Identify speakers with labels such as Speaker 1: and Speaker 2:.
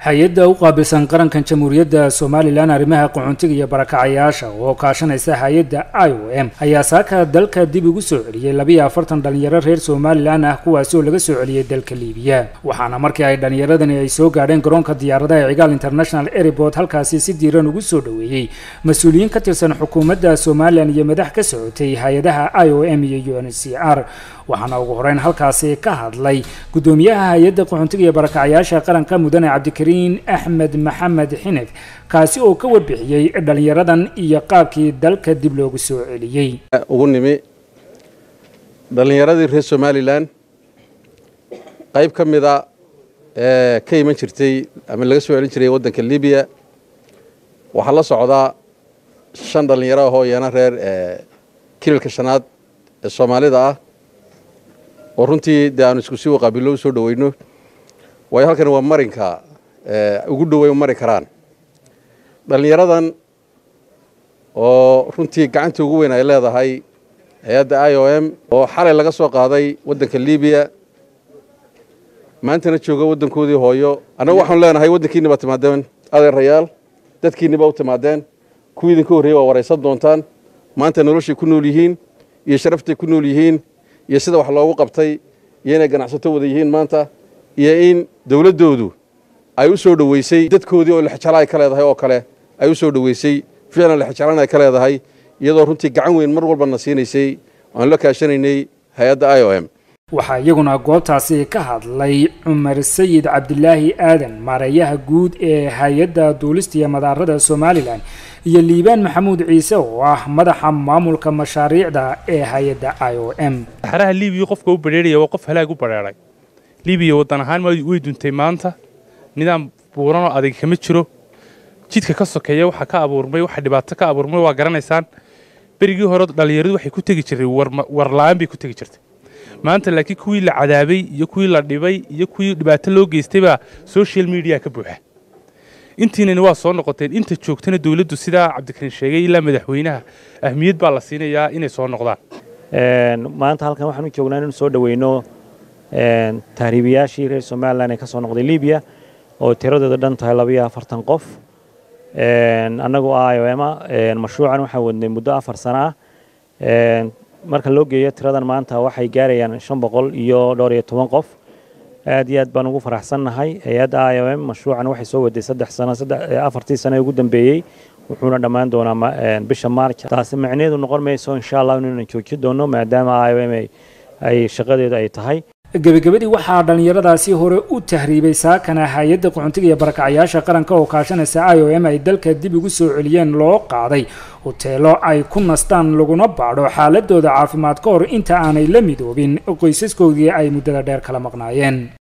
Speaker 1: hay-adda u qaabilsan qarankan jamhuuriyadda somalilan arrimaha qaxoontiga iyo barakacayaasha oo kaashanaysa hay-adda i o m ayaa saaka dalka dib ugu soo celiyey labiyo afartan dhalinyaro reer somalilan ah kuwaasi oo laga soo celiyey dalka liibiya waxaana markii ay dhalinyaradani ay soo gaadheen garoonka diyaaradaha ee cigaal international airport halkaasi si diiran ugu soo dhoweeyey mas-uuliyiin ka tirsan xukuumadda somalilan iyo madax ka socotay hay-adaha i o m iyo u n c r waxaana ugu horeyn halkaasi ka hadlay guddoomiyaha hay-adda qaxoontiga iyo barakacayaasha qaranka mudane cabdikariin axmed maxamed xinif kaasi oo ka warbixiyey dhalinyaradan iyo qaabkii dalka dib loogu soo celiyey
Speaker 2: ugu nimi dhallinyaradii reer somalilan qayb ka mida ee ka iman jirtay ama laga soo celin jiray waddanka libiya waxaa la socdaa shan dhallinyaro ahoo iyana reer kililka shanaad ee soomaalida ah oo runtii dee aanu isku sii waqaabillo u soo dhoweyno waayo halkan waa marinka ugu dhowey mari karaan dhallinyaradan oo runtii gacanta ugu weyn ay leedahay hay-adda i o m oo xalay laga soo qaaday waddanka libiya maantana jooga waddankoodii hooyo annagu waxaanu leenahay waddankiinni baa timaadeen adeerayaal dadkiinni baa u timaadeen kuwii idinka horreeyey waa waraysan doontaan maanta noloshay ku nool yihiin iyo sharaftay ku nool yihiin iyo sida wax loogu qabtay iyo inay ganacsato wada yihiin maanta iyo in dowladdoodu ay u soo dhoweysay dadkoodii oo lexjala ay ka leedahay oo kale ay u soo dhoweysay ficlan lexjalan ay ka leedahay iyadoo runtii gacan weyn mar walbana siinaysay aan la kaashanaynay hay-adda i o m
Speaker 1: waxaa iyaguna goobtaasi ka hadlay cumar sayid cabdilaahi aadan maareeyaha guud ee hay-adda duulista iyo madaarada somalilan iyo liibaan maxamuud ciise oo ah madaxa maamulka mashaariicda ee hay-adda i o m
Speaker 3: saxaraha libiya qofka u badheeraya waa qof halaag u badheeray libiya waddan ahaan way duntay maanta nidaam buuranoo adag kama jiro jidka ka sokeeya waxaa ka abuurmay waxa dhibaato ka abuurmay waa garanaysaan berigii hore dhallinyaradu waxay ku tegi jirtay warla-aan bay ku tegi jirtay maanta laakiin kuwii la cadaabay iyo kuwii la dhibay iyo kuwii dhibaato loo geystay baa social media ka buuxa intiinani waa soo noqoteen inta joogtana dowladdu sidaa cabdikariin sheegay ilaa madaxweynaha ahmiyad baa la siinayaa inay soo noqdaan
Speaker 4: maanta halkan waxaan u joognaa inanu soo dhoweyno tahriibayaashii reer somalilan ee ka soo noqday libiya oo tiradooda dhan tahay labayo afartan qof annagu i o ema mashruucan waxaan wadnay muddo afar sana ah marka loo geeyo tiradan maanta waxay gaarayaan shan boqol iyo dhowr iyo toban qof aad iyo aad baan ugu faraxsannahay hay-adda i o m mashruucan waxay soo waday saddex sano afartii sano ee ugu dambeeyey wuxuuna dhammaan doonaa bisha maarj taasi macnaheedu noqon mayso insha allah inaynan joojin doono maadaama i o m ay shaqadeedu ay tahay
Speaker 1: gebagabadii waxaa dhallinyaradaasi hore u tahriibay saakana hay-adda qaxoontiga iyo barakacayaasha qaranka oo kaashanaysa i o m ay dalka dib ugu soo celiyeen loo qaaday hoteelo ay ku nastaan laguna baadho xaaladooda caafimaad ka hor inta aanay la midoobin qoysaskoodii ay muddada dheer kala maqnaayeen